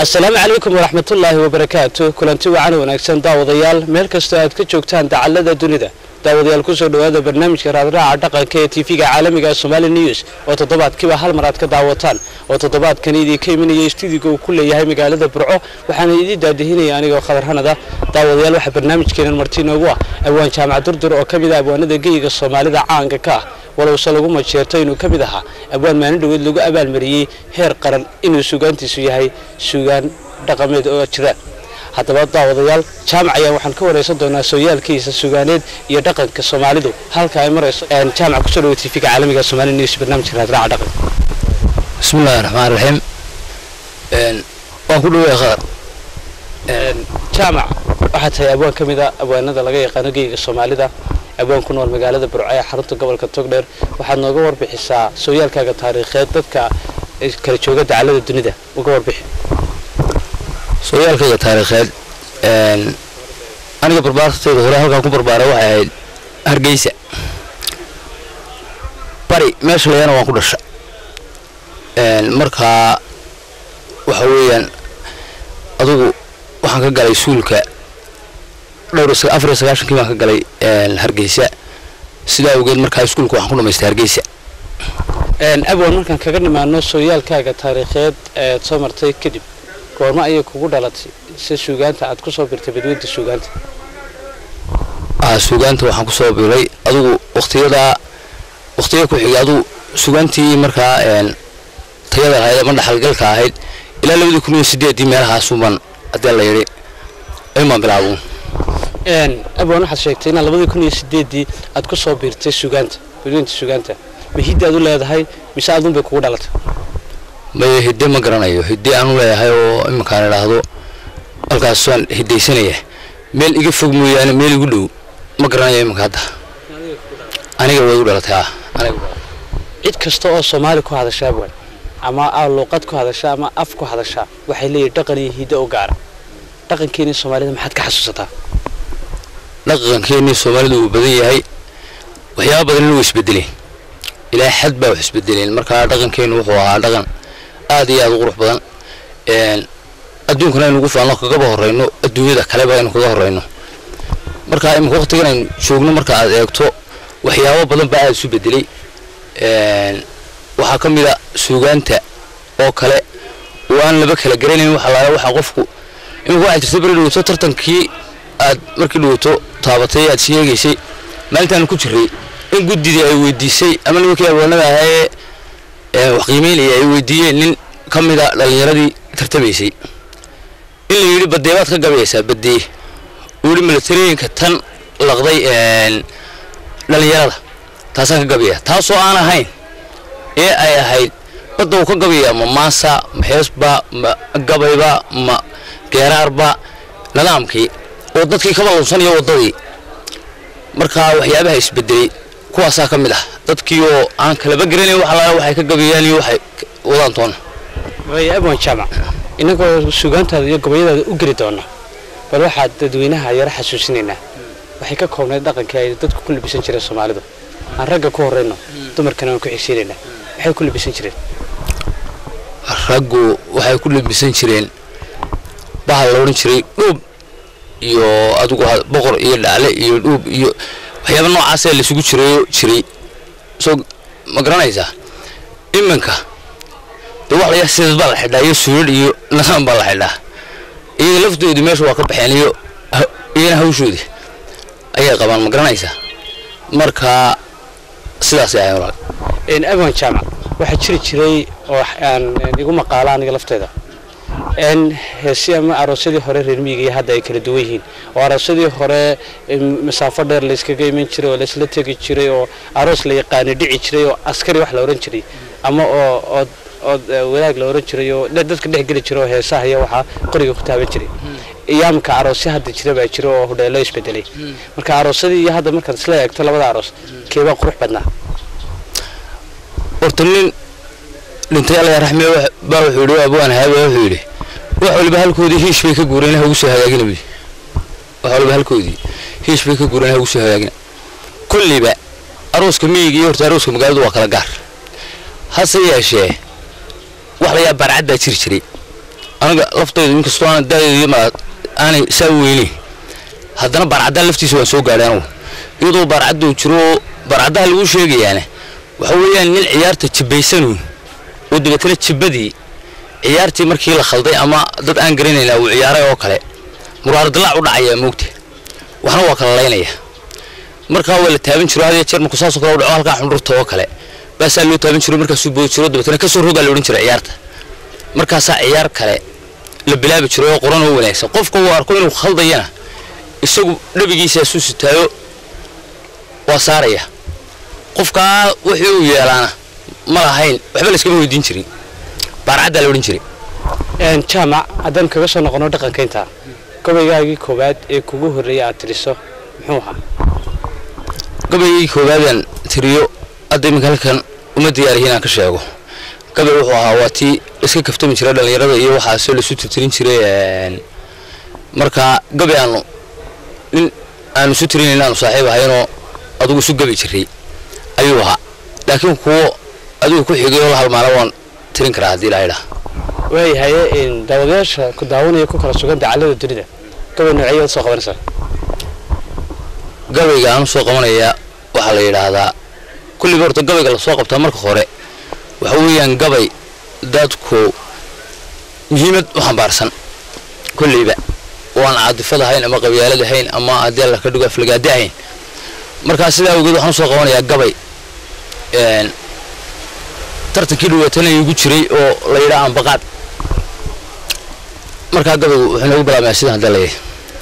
asalaamu calaykum waraxmatullaahi wabarakaatu kulanti wacan wanaagsan daawadayaal meel kastoo aad ka joogtaan dacallada dunida daawadayaal kusoo dhowaada barnaamijka raadraaca dhaqanka ee tv-ga caalamiga somali news oo toddobaadkiiba hal mar aad ka daawataan oo toddobaadkan idinka imanaya stuudiga uu ku leeyahay magaalada burco waxaana idin daadihinaya anigoo khadar hanada daawadayaal waxaa barnaamijkeenan marti inoogu ah abwaan jaamac durdur oo ka mid ah abwaanada geyiga soomaalida caanka ka ah walowse lagu majeerto inuu ka mid ahaa abwaan maalin dhoweed lagu abaalmariyey heer qaran inuu sugaantiisu yahay sugaan dhaqameed oo jiraan haddaba daawadayaal jaamac ayaan waxaan ka waraysan doonaa sooyaalkiisa sugaaneed iyo dhaqanka soomaalidu halka ay marayso jaamac kusoo dhawo tv-ga caalamiga somali news barnaamijka raadraaca dhaqanka bismillahi raxmaan raxiim waan ku dhawaya khadar jaamac waxaa tahay abwaan ka mid a abwaanada laga yaqaano geyiga soomaalida abwaan ku nool magaalada burco ee xarunta gobolka togdheer waxaad nooga warbixisaa sooyaalkaaga taariikheed dadka kala jooga dacallada dunida uga warbixi sooyaalkayga taariikheed aniga barbaartayda hore halkaan ku barbaaray waxay ahayd hargeysa bari meesha layana waan ku dhasha markaa waxa weeyaan adugu waxaan ka galay suulka dhowr afar iyo sagaashankii baan ka galay hargeysa sidaa awgeed markaa iskuulka waxaan ku dhamaystay hargeysa abwan markaan kaga nimaano sooyaalkaaga taariikheed eed soo martay kadib goormo ayay kugu dhalatay si suugaanta aad kusoo birtay badweynta suugaanta suugaanta waxaan kusoo biray adugu waktiyadaa waktiya ku xigay adugu suugaantii markaa tayada lahayd ama dhaxalgalka ahayd ilaa labadii kun iyo sideedii meelahaasuban haddii la yidhi ayumaan bilaabu abwan waxaad sheegtay inaad labadii kun iyo sideedii aad kusoo biirtay suugaanta badweynta suugaanta ma hiddi aad u leedahay mise adun bay kugu dhalatay maye hidde ma garanayo hidde aanu leeyahay oo iminkaan idhaahdo halkaas waan hiddaysanaya meel iga fog mooyaane meel igu dhow ma garanayo iminka hadda aniga way u dhalatay ah cid kasta oo soomaali ku hadasha abwan ama luuqad ku hadasha ama af ku hadasha waxay leeyihin dhaqan iyo hiddo u gaara dhaqankeeni soomaalida maxaad ka xasuusataa dhaqankeenii soomaalidu uu badan yahay waxyaaba badanna way isbedeleen ilaa xad baa wax isbedeleen markaa dhaqankeenu wuxuu ahaa dhaqan aad iyo aad u qurux badan adduunkana aynu ugu faanno kagaba horeyno adduunyada kaleba aynu kaga horeyno markaa iminka waqtigan aynu joogno marka aad eegto waxyaabo badan baa aad isu bedelay waxaa ka mid a suugaanta oo kale oo aan laba kala garanayn waxa laala waxaa qofku iminka waxaa jirta beri dhaweyto tartankii aad markii dhaweyto taabatay aad sheegaysay maalintaanu ku jiray in guddidii ay weydiisay ama nimankii abwaanada ahaa ee wax qiimeynaya ay weydiiyeen nin ka mida dhallinyaradii tartamaysay in la yidhi badee baad ka gabayaysaa badee uu yidhi milatarooyinka tan laqday dhallinyarada taasaan ka gabaya taasoo aan ahayn ee ay ahayd badda uu ka gabaya ma maasa ma heesba ma gabayba ma geeraarba nidaamkii oo dadkii kaba lunsanaya waddadii markaa waxyaabaha isbedelay kuwaasaa ka mid ah dadkii oo aan kalaba garanayn wax alaala waxay ka gabayaan iyo waxay wadaan toona waaya abwan jaamac innagoo suugaantaada iyo gobayadaada u geli doona bal waxaad dadweynaha yaro xasuusinaynaa waxay ka koobnayd dhaqankii ay dadku ku labisan jireen soomaalidu aan ragga ku horrayno dumarkana aan ku xigsiinaynaa waxay ku labisan jireen raggu waxay ku labisan jireen bahal la odhan jiray dhuub iyo adigu boqor iyo dhaale iyo dhuub iyo waxyaaba noocaasee laisugu jirayo jiray soo ma garanaysaa iminka dee wax layaa sideed baa la xidhaa iyo suulad iyo nidaam baa la xidhaa iyaga laftoodii meesha waa ka baxeen iyo iyana hawshoodii ayay qabaan ma garanaysaa marka sidaasay ahayn walaal abwan jaamac waxaa jiri jiray oo aan igu maqaalo aniga lafteeda n heesi ama aroosyadii hore reer miyiga iyo hadda ay kala duwan yihiin oo aroosyadii hore masaafo dheer layskaga iman jiray oo laysla tegi jiray oo aroos la yaqaana dhici jiray oo askari wax la ohan jiray ama oo ood ood wadaag la ohan jiray oo dadka dhex geli jiray oo heesaha iyo waxaa qoriga ku taaban jiray iyaamka aroosya hadda jira baa jira oo hudheelo isbedelay marka aroosyadii iyo hadda markaad isla eegto labada aroos keebaa qurux badnaa horta nin dhintay alla raxme baa wuxuu yidhi abwaan haaba wuxuu yidhi wax waliba halkoodii hiish bay ka guureen ha ugu soo hagaagina buyi wax waliba halkoodii hiish bay ka guureen ha ugu soo hagaagina kulliba arooska miyiga iyo horta arooska magaaladu waa kala gaar hase yeeshee wax layaa barcad baa jiri jiray aniga laftaydu inkastoo aan daadeedii ma aanay saa u weynayn haddana baarcaddaa laftiisa waan soo gaadhay anugu iyadoo baarcaddu jiro oo baarcaddaha lagu sheegayaana waxa weeyaan nin ciyaarta jibbaysanuun oo dabeetana jibbadii ciyaartii markii la khalday ama dad aan garanaynaa uu ciyaaray oo kale muraaradalaac u dhacayaa moogta waxna waa kala laynaya markaa waa la taaban jiro had iyo jeer markuu saasoo kale u dhaco halkaa xundhurta oo kale baasaa loo taaban jiro markaasuu boodi jiro dabeetana kasoo rogaa la odhan jira ciyaarta markaasaa ciyaar kale la bilaabi jiro oo qoran oo wanaagsan qofka uu arko inuu khaldayana isagu dhabigiisaasu sitaayo waa saaraya qofkaa wixii uu yeelaana ma lahayn waxba layskama weydiin jirin baarcaddaa la odhan jiray jaamac haddaan kaga soo noqono dhaqankaynta gabaygaagii koowaad ee kugu horreeyay aad tiriso muxuu ahaa gabaygii koowaadaan tiriyo hadda iminka halkan uma diyaarihi inaan ka sheego gabay wuxuu ahaa waa tii iska kaftami jiray dhallinyarada iyo waxaasoo laisu tirtirin jiray markaa gabay aanu nin aanu isu tirinayn aanu saaxiib ahaynoo adugu isu gabi jiray ayuu ahaa laakiin kuwo adigu ku xigay oo la halmaana waan tirin karaa haddii ilaahay dhaha waayahaye daawadayaasha ku daawanaya ku kala sugan dacallada dunida gabay noocyaad soo qabanaysaa gabayga aanu soo qabanayaa waxaa la yidhaahdaa kulliba horta gabayga lasoo qabtaa marka hore waxa weeyaan gabay dadku muhiimad u xambaarsan kulliba oo aan caadifad ahayn ama qabyaalad ahayn ama haddii alla ka dhigo aflagaadi ahayn markaa sidaa awgeed waxaan usoo qabanayaa gabay tartankii dhawaatanaya igu jiray oo la yidhaha ambaqaad markaa gabaygu wuxuu noogu bilaabmaya sidan hadda leeyahay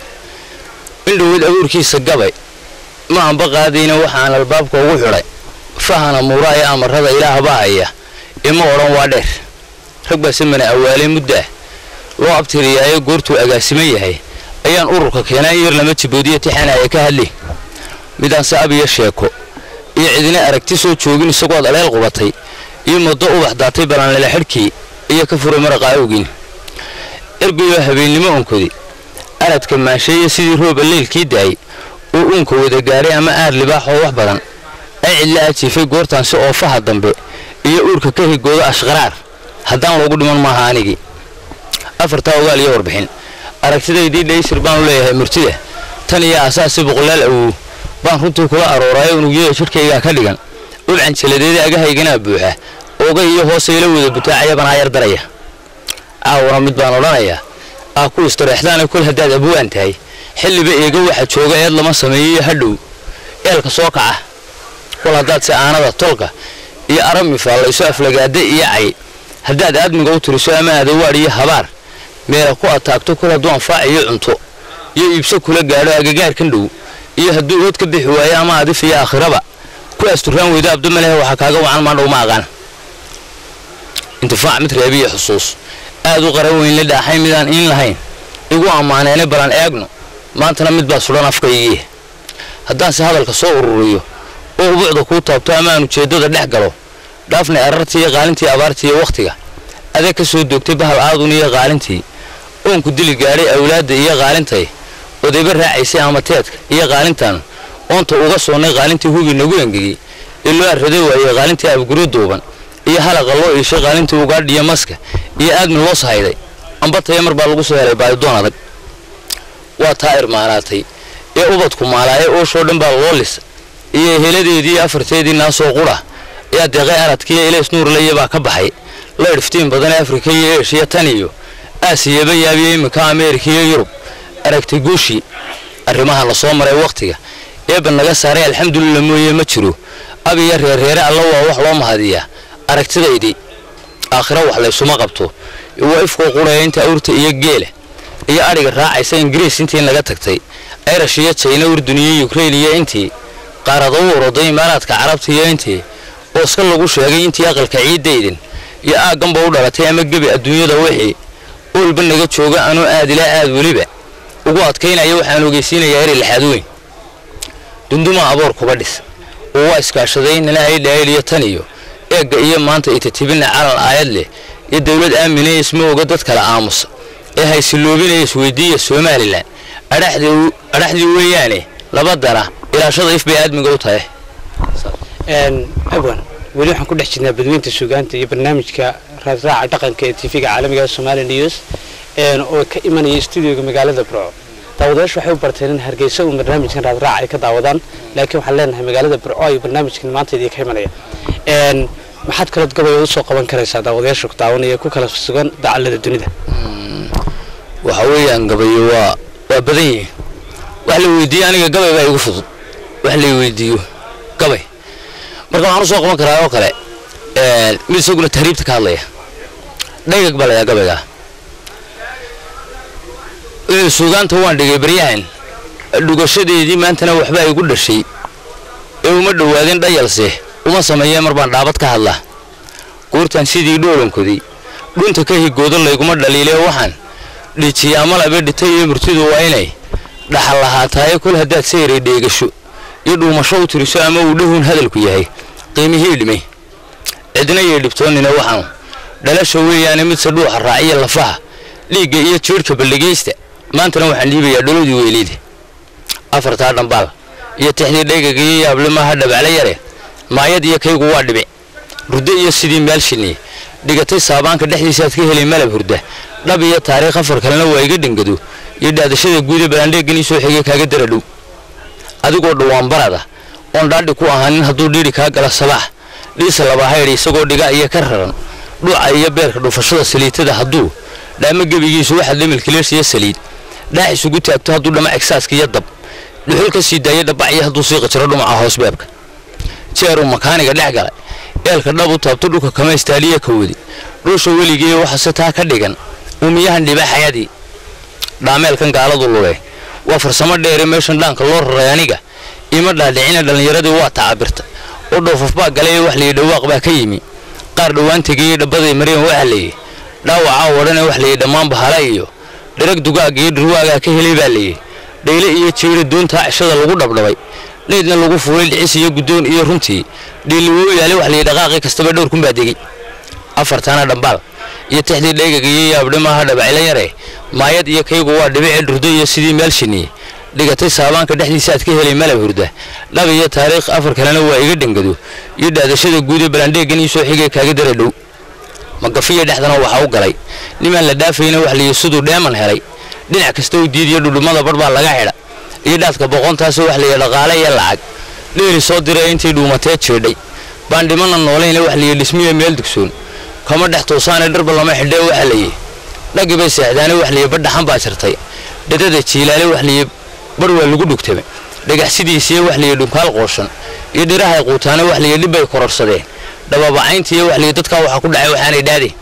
in dhaweyd abuurkiisa gabay ma amba qaadayna waxaan albaabka ugu xidhay fahana muuraaya amarada ilaahbaa haya ima odhan waa dheer rag baa samana awaalay muddaa loo abtiriyaayo goortuu agaasiman yahay ayaan ururka keenaa in yar lama jiboodiya tixanaya ka hadli midaanse abiyo sheeko iyo cidina aragti soo joogin isagood aleel qubatay iyo muddo ubax daatay balanlele xidhkii iyo ka furay maraqaa awgin ergayoo habeennimo onkodi aradka maansheeye sidii rooba leylkii daayay oo uunka wada gaaray ama aar libaaxoo wax badan ay cidla ajiifay goortaansi oofaha dambe iyo uurka ka higooda ashqaraar haddaan loogu dhiman maaha anigii afartaa ogaal iyo warbixin aragtidaydii dhaysir baanu leeyahay murtida tan iyo asaasi boqolaal awow baan runtii kula arooraayo unugyada jidhkaygaa ka dhigan ubcan jaladeeda agahayganaa buuxa ooga iyo hoosayla wada butaacaya banaa yar daraya caawana mid baan odhanayaa aa ku istareexdaana kol haddaad abuwaan tahay xilliba eega waxa jooga eed lama sameeyiyo hadhow eelka soo kaca kol haddaad si aanada tolka iyo arami faallayso aflagaada iyo cay haddaad aadmiga u tiriso ama adawaadh iyo habaar meela ku ataagto kol hadduu anfaac iyo cunto iyo iibso kula gaadho agagaarkan dhow iyo hadduu ood ka bixi waayo ama adif iyo aakhiraba ku asturaan weydo abdamalehe waxaa kaaga wacan maandhow ma aqaan intifaac mid reebiyo xusuus aad u qaran weyn la dhaaxay midaan iin lahayn igu ammaaneene balan eegno maantana mid baa sudhan afkaygii haddaanse hadalka soo ururiyo oo ubuucda kuu taabto ama aan ujeeddada dhex galo dhaafnay arartii iyo qaalintii abaartii iyo wakhtiga adeeg ka soo doogtay bahal aadun iyo qaalintii oonku dili gaadhay awlaadda iyo qaalintay odayba raacaysay amateedka iyo qaalintan oonta uga soonnay qaalintii hubi nagu engegey ee loo arraday waayey qaalintii abguro duuban iyo halaqa loo iishay qaalintii ugaadhiyo maska iyo aadmin loo sahayday ambataya mar baa lagu soo helay baadidoon adag waa taa irmaanaatay ee ubadku maalaaye ooshoo dhan baa loo lisa iyo heladeedii afarteedii naasoo qudha ayaa deeqay aradkiiyo ilays nuurlaya baa ka baxay la idhiftiin badan ee afrika iyo eeshiya tan iyo aasiyaba yaabiyo iminka ameerika iyo yurub aragtay guushii arrimaha la soo maray wakhtiga eebba naga saaray alxamdulillah mooye ma jiro abiya reerreere alla waa wax loo mahadiyaa aragtidaydii aakhiro wax laysuma qabto waa ifkoo quraya inta awrta iyo geela iyo adhiga raacaysa ingiriis intii naga tagtay ayrash iyo jayna urdun iyo yukrain iyo intii qaarada u oroday imaaraadka carabta iyo intii ooska lagu sheegay intii aqalka ciiddaydan iyo aagganba u dhalatay ama gebi adduunyada wixii oolba naga jooga anuu aad ilaa aad weliba ugu adkaynaya waxaan ogeysiinayaa eri laxaad weyn dundumaa aboor kuba dhis oo waa iskaashaday nina aydhaayl iyo tan iyo eegga iyo maanta itatibina calan aayad leh iyo dowlad aaminaya isma oga dad kala aamusa ee haysiloobinaya isweydiiya somalilan adhaxdii weeyaane labadana ilaashada if bay aadmiga u tahay abwan weli waxaan ku dhex jirnaa badweynta suugaanta iyo barnaamijka raadraaca dhaqanka ee tv-ga caalamiga somali news oo ka imanaya stuudioga magaalada burco daawadayaashu waxay u barteen in hargeysa uu barnaamijkan raadraac ay ka daawadaan laakiin waxaan leenahay magaalada burco ayuu barnaamijkan maanta idinka imanaya maxaad kalood gabay usoo qaban karaysaa daawadayaasha ku daawanaya ku kala sugan dacallada dunida waxa weeyaan gabayo waa waa badan yihiin wax la weydiiyo aniga gabay baa igu fudud wax la weydiiyo gabay marka waxaan usoo qaban karaa oo kale mid isaguna tahriibta ka hadlaya dhagag baa layaa gabayga suugaanta waan dhigay baryahan dhugashadeedii maantana waxbaa igu dhashay ee uma dhowaadeen dhayalse uma sameeyee mar baan dhaabad ka hadlaa goortaan sidii dhoolankoday dhunta ka higoodo layguma dhaliilee waxaan dhijiyaa malabe dhitay iyo murtidu waa inay dhaxal lahaataaye kol haddaad sayray dheegasho iyo dhuumasho u tiriso ama uu dhahun hadalku yahay qiimihii dhimay cidna yay dhibtoonnina waxaanu dhalasha weeyaane midse dhuuxa raaciya lafaha dhiigga iyo jiirhka balligaysta maantana waxaan dhiibayaa dholowdii weyleyda afartaa dhambaal iyo tixdii dhaygaga iyo yaablimaha dhabacle yare maayad iyo kaygu waa dhibic ruddo iyo sidii meel shinniye dhigatay saabaanka dhexdiisaaad ka helay malab hurda dhab iyo taariikh afar kalena waa iga dhangado iyo dhaadashada guuda balaandheeganii soo xigay kaaga dara dhow adigoo dhawaanbarada oon dhaadhi ku ahaanin hadduu dhiiri kaa gala sabaax dhiisa labahaydhi isagoo dhiga iyo ka raran dhuuca iyo beerka dhufashada saliitada hadduu dhaamo gebigiisu waxaad lemilkileers iyo saliid dhaax isugu taagto hadduu dhama egsaaska iyo dab dhuxul ka sii daaya dhabacyo hadduu siiqa jiro dhumaca hoosbeebka jeeruu makaaniga dhex galay eelka dhab u taabto dhulka kama istaaliya ka wadi dhuusha weligee waxase taa ka dhigan uumiyahan dhibaaxayadii dhaameelkan gaaladu lule waa farsamo dheere meeshan dhaanka loo raray aniga ima dhaadhicina dhallinyaradii waa tacabirta oo dhoofaf baa galay ee wax layi dhawaaq baa ka yimi qaar dhowaan tegayey dhabbaday mareen waxa layihi dhaawacaa wadhane wax layihi dhammaan bahala iyo dhirag dugaagga iyo dhirwaagaa ka helay baa layihi dhayle iyo jeera doontaa cishada lagu dhabdhabay dhaydna lagu fuulay dhicis iyo guddoon iyo runtii dhiiliwoo yaale wax layihi dhaqaaqii kastaba dhowr kun baa degey afartana dhambaal iyo tixdii dhaygaga iyo yaabdhimaha dhabacila yare maayad iyo kaygu waa dhibicee dhurdo iyo sidii meel shinniye dhigatay saabaanka dhexdiisa aad ka helay malab hurda dhab iyo taariikh afar kalena waa iga dhangado iyo dhaadashada guud ee balandheegan ii soo xigay kaaga dara dhow magafiya dhexdana waxaa u galay nimaan la dhaafayna wax layihi siduu dheeman helay dhinac kasta u diidiyo dhudhummada bar baa laga xidha iyo dhaadka boqontaasoo wax layihi dhaqaale iyo lacag dheeri soo diraya intay dhuumatee jeedhay baan dhimana noolayna wax layihi dhismiyo meel dugsoon kama dhex toosaane dharba lama xidhee waxa layihi dhaggi bay seexdaane wax layihi badhaxan baa jirtay dhadada jiilaale wax layihi bar waa lagu dhugtamay dhagaxsidiisiiyo wax layihi dhunkaal qooshan iyo dhirahay quutaane wax layihi dhibbay kororsadeen dhababacayntiiyo wax layihi dadkaa waxaa ku dhacay waxaanay dhaadeen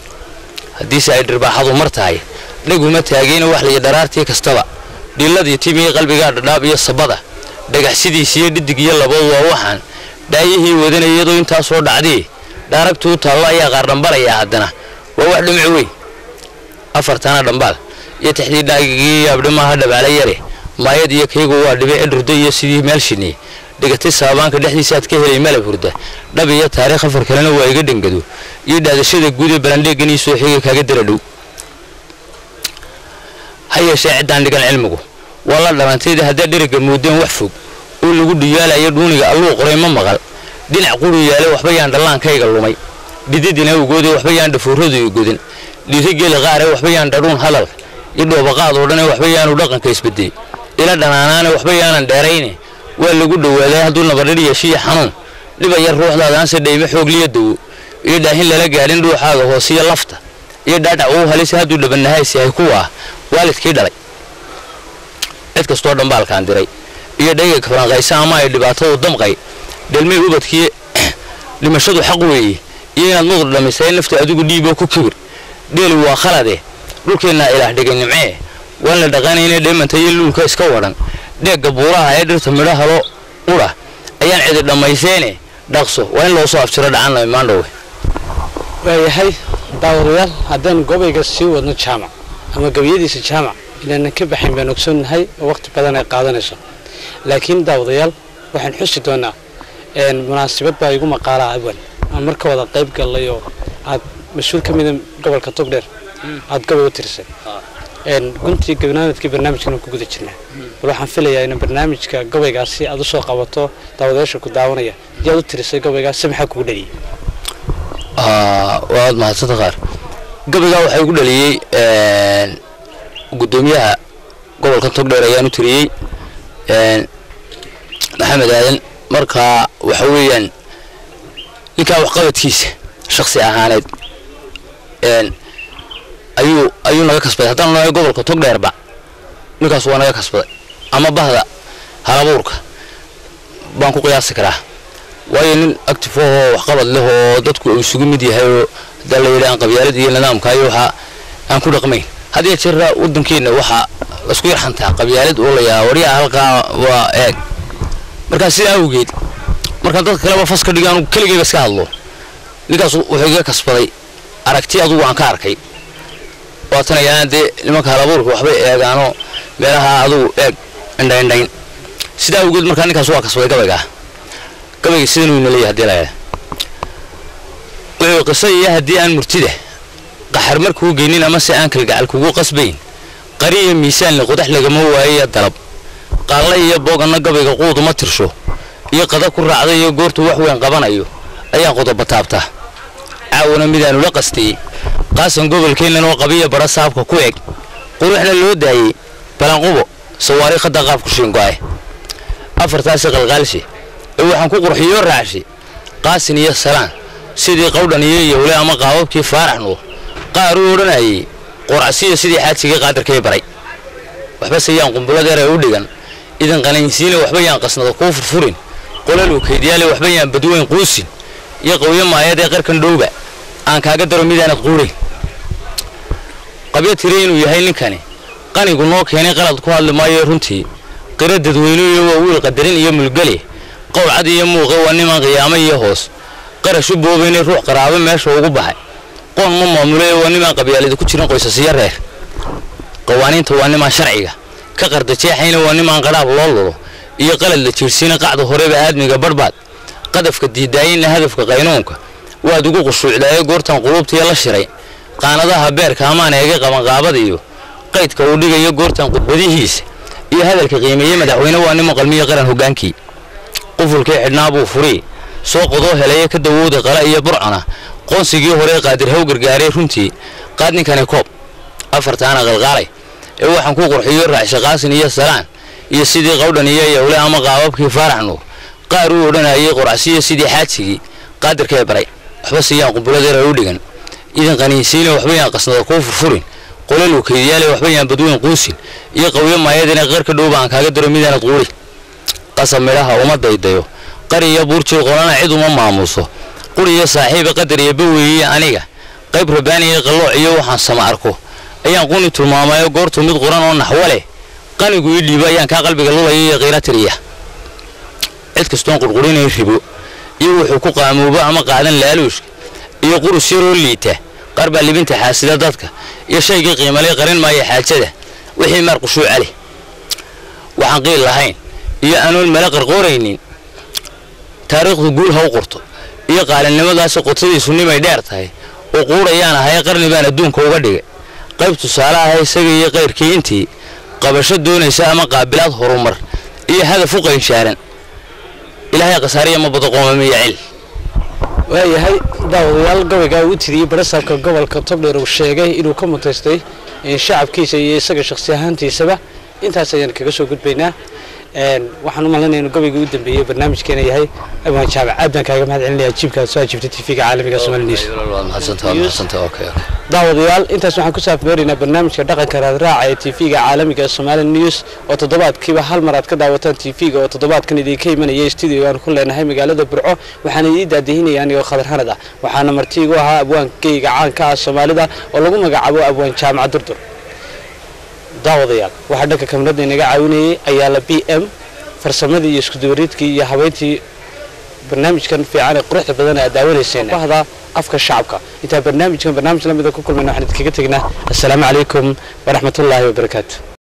haddiise ay dhirbaaxadu mar tahay dhaguma taageyna wax layihi dharaartii kastaba dhiilladii timii qalbigaa dhadhaab iyo sabada dhagaxsidiisiiyo dhidig iyo labood waa waxaan dhaayihii wadana iyadoo intaasoo dhacdii dhaaragtuu taallo ayaa qaar dhambalayaa haddana waa wax dhumuc weyn afartana dhambaal iyo tixdii dhaagigii yaabdhimaha dhabaala yare maayad iyo kaygu waa dhibici dhurdo iyo sidii meel shinniye dhigatay saabaanka dhexdiisa aad ka helay malab hurda dhab iyo taariikh afar kalena waa iga dhangado iyo dhaadashada guud ee balandheeganii soo xigay kaaga dara dhow ha yeeshee ciddaan dhigan cilmigu waa la dhalantayda haddaa dheriga moodeen wax fog oo lagu dhiyaalayo dhuuniga alluu qoray ma maqal dhinac quri yaale waxba yaan dhallaankayga lumay dhididina ugoode waxba yaan dhafuuradu godin dhiirigeli qaare waxba yaan dhadhuun hadal iyo dhoobaqaad oo dhane waxba yaanu dhaqanka isbedelay ila dhanaanaane waxba yaanan dheerayne waa lagu dhowaaday hadduu nabadhir yeeshiyo xanuun dhibaya ruuxdaadaanse dhaymo xoogliyo dawo iyo dhaahin lala gaadhin dhuuxaaga hoosiyo lafta iyo dhaadhac uu halise hadduu dhabanahays yahay kuwaa waalidkii dhalay cid kastoo dhambaalkaan diray iyo dhayga kafaranqaysa ama ay dhibaatadu damqay dhelmay ubadkii dhimashadu xaq weeye iyo inaad muqd dhammaystay nafta adigu dhiiboo ku kibir dheeli waa khalade dhulkeennaa ilaah dhigay nimcee waan la dhaqanayna dheemanta iyo luulka iska wadhan dheegga buuraha ee dhirta midho halo udha ayaan cidi dhammayseene dhaqso waa in loo soo afjiro dhacanna imaandhowe waayahay daawadayaal haddaan gobayga sii wadno jaamac ama gebiyadiisa jaamac inaanan ka baxayn baan ogsoonnahay oo waqti badan ay qaadanayso laakiin daawadayaal waxaan xusi doonaa munaasabad baa igu maqaalaa awan aan marka wada qayb gallay oo aad mas-uul ka mida gobolka togdheer aad gobay u tirisay guntii gabnaamidkii barnaamijkan ku guda jirnaa bal waxaan filayaa in barnaamijka gobaygaasi aad usoo qabato daawadayaasha ku daawanaya yaad u tirisay gobaygaas si maxaa kugu dhaliyay waad mahadsanta qaar gabaygaa waxaa igu dhaliyey guddoomiyaha gobolka togdheer ayaan u tiriyey maxamed aadan marka waxa weeyaan ninkaa waxqabadkiisa shaksi ahaaneed ayuu ayuu naga kasbaday haddaan nahay gobolka togdheerba ninkaas waa naga kasbaday ama bahda halabuurka baan ku qiyaasi karaa waayo nin active oo waxqabad leh oo dadku uu isugu mid yahay oo hadaa la yidhi aan qabyaalad iyo nidaamka iyo waxa aan ku dhaqmayn haddiya jeera waddankeenna waxaa laisku yarxantaa qabyaalad oo la yahaa waryaa halkaa waa eeg markaa sidaa awgeed markaan dadka kaleba fas ka dhigo anugu keligayba iska hadlo ninkaas wuxuu iga kasbaday aragti adugu aan ka arkay waatan ayaan dee nimanka halabuurka waxbay eegaanoo meelaha adugu eeg indhaindhayn sidaa awgeed markaa ninkaas waa kasbaday gabaygaa gabayga sidan uu naleeyahay hadii la wuxuu qiso iyo haddii aan murtida qaxar markuu geynin ama se aan kalgacal kugu qasbayn qariya miisaanle qodax lagama waayoya dalab qaalla iyo booganna gabayga quuduma tirsho iyo qada ku raacda iyo goortu wax weyn qabanayo ayaan qodoba taabtaa caawana midaanu la qastayey qaasan gobolkeennan oo qabiya bara saabka ku eg quruxna loo daayey balanqubo sawaariikhadda qaabku shiingo'ay afartaasi qalqaalshe ee waxaan ku qurxiyoo raacshay qaasin iyo salaan sidii qawdhan iyo yowle ama qaababkii faarax nuur qaar uu odhanayay qoracsiyo sidii xaajigii qaadarkay baray waxbase yaan qumbuladeer ee u dhigan idan qanaynsiina waxba yaan qasnada kuu furfurin qolal uu kaydyaale waxba yaan badweyn quusin iyo qawyo maayad ee qarkan dhowba aan kaaga daro midaanad quudhayn qabyo tire inuu yahay ninkani qanigu noo keenay qalad ku hadli maayo runtii qiro dadweynuyo waa wiil qadarin iyo mulgale qowlcad iyo muuqe waa niman qiyaamo iyo hoos qarashu boobaynay ruux qaraabo meesha ugu baxay qoon ma maamule waa nimaan qabyaalada ku jirin qoysasiyo reer qawaaniinta waa nimaan sharciga ka qardajeexayna waa nimaan qadhaab loo lulo iyo qalad la jiirsiina qacda horeba aadmiga barhbaad qadafka diidaayinna hadafka qaynuunka waad ugu qushuucdaaye goortan quluubtiya la shiray qaanadaha beerka amaan eega qabanqaabada iyo qaydka uu dhigayo goortan qudbadihiisa iyo hadalka qiimeeye madaxweyne waa niman qalmiyo qaran hoggaankii qufulkii xidhnaa buu furii soo qodoo helaya ka dawowda qala iyo burcana qoonsigii hore qaadir haw gargaaray runtii qaad ninkani koob afartaana qalqaalay ee waxaan ku qurxiyo raacsha qaasin iyo salaan iyo sidii qawdhan iyo yowle ama qaababkii faarax nuur qaar uu odhanayay qoracsiyo sidii xaajigii qaadirkee baray waxba siyaan qumbuladeera u dhigan idan qaniinsiina waxba yaan qasnada kuu furfurin qolal kaydyaale waxba yaan badweyn quusin iyo qawyo maayadina qarka dhowba aan kaaga daro midaanad quuri qasab midhaha uma daydayo qari iyo buurjii qolana cid uma maamuuso quri iyo saaxiiba qadar iyo baweeye aniga qayb rabaaniya qallooc iyo waxaan sama arko ayaan quni tilmaamayo goortu mid quran oo naxwo leh qanigu ii dhiibo ayaan kaa qalbiga lulaya iyo qiira tiriya cid kastoon qurqurinay ribo iyo wuxuu ku qaamoobo ama qaadan laaluushka iyo qurus yaroo liita qaar baa libinta xaasida dadka iyo shaygii qiimalay qarin maayo xaajada wixii maar qushuuca leh waxaan qiil lahayn iyo anoon mala qarqooraynin taariikhdu guul ha u qorto iyo qaalinimadaasi qotadiisu nimay dheer tahay oo quudhayaan ahay qarni baan adduunka uga dhigay qayb tusaale ah isaga iyo qayrkii intii qabasho doonaysa ama qaabilaad horumar iyo hadaf u qaynshaaran ilaahay khasaariya ma bado qoomamiya cil waayahay daawadayaal gabaygaa uu tiriyey barasaabka gobolka togdheer uu sheegay inuu ka mutaystay shacabkiisa iyo isaga shakhsi ahaantiisaba intaas ayaan kaga soo gudbaynaa waxaan u malinaya inuu gabayga u dambeeyey barnaamijkeena yahay abwaan jaamac aad baan kaaga mahad celinaya ajiibka aad soo ajiibtay tv-ga caalamiga somali news daawadayaal intaas waxaan ku saafmeeraynaa barnaamijka dhaqanka raadraaca ee tv-ga caalamiga somali news oo toddobaadkiiba hal mar aad ka daawataan tv-ga oo toddobaadkan idinka imanaya studio aan ku leenahay magaalada burco waxaana idii daadihinaya anigoo khadar hanad ah waxaana martiigu ahaa abwaankeyga caanka ah soomaalida oo lagu magacaabo abwaan jaamaca durdur daawadayaal waxaa dhanka kamarada inaga caawinayay ayaala b m farsamadii iyo iskudubariidkii iyo habeyntii barnaamijkan fiican ee quruxda badan aad daawanayseen bahda afka shacabka intaa barnaamijkan barnaamij lamida ku kulmayna waxaan idinkaga tegnaa assalaamu calaykum waraxmatullaahi wabarakaatu